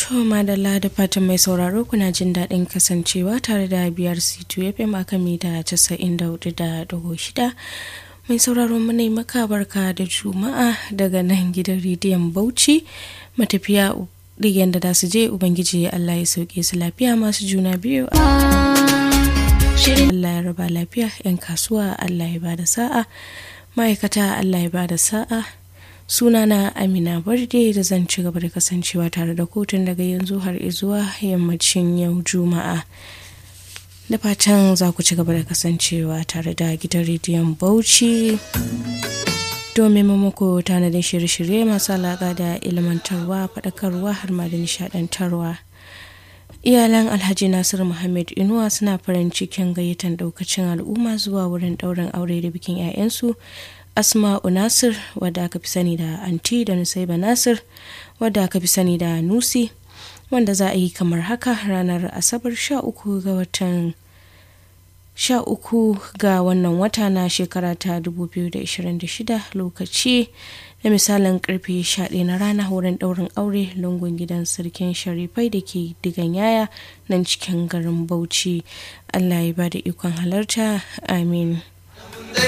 To madalla da fatan mai sauraro kuna jin daɗin kasancewa tare da biyar C2 FM a kan mita 94.6 mai sauraro muna yi maka barka da juma'a daga nan gidan rediyon Bauchi matafiya ɗigen da su je Ubangiji Allah ya sauke su lafiya masu juna biyu Allah ya raba lafiya 'yan kasuwa Allah ya bada sa'a ma'aikata Allah ya bada sa'a sunana amina barde da zan ci gaba da kasancewa tare da kotun daga yanzu har zuwa yammacin yau juma'a da fatan za ku ci gaba da kasancewa tare da gidan rediyon bauchi domin muku tanadin shirye-shirye masu alaƙa da ilmantarwa faɗakarwa har ma da nishaɗantarwa iyalan alhaji nasir muhammad inuwa suna farin cikin gayyatar ɗaukacin al'umma zuwa wurin ɗaurin aure da bikin 'ya'yansu asma'u nasir wadda aka fi sani da anti da nusaiba nasir wadda aka fi sani da nusi wanda za a yi kamar haka ranar asabar 13 ga watan 13 ga wannan wata na shekara ta 2026 lokaci da misalin karfe 11 na rana wurin daurin aure lungun gidan sarkin sharifai da ke digan yaya nan cikin garin bauchi allah ya ba da ikon halarta amin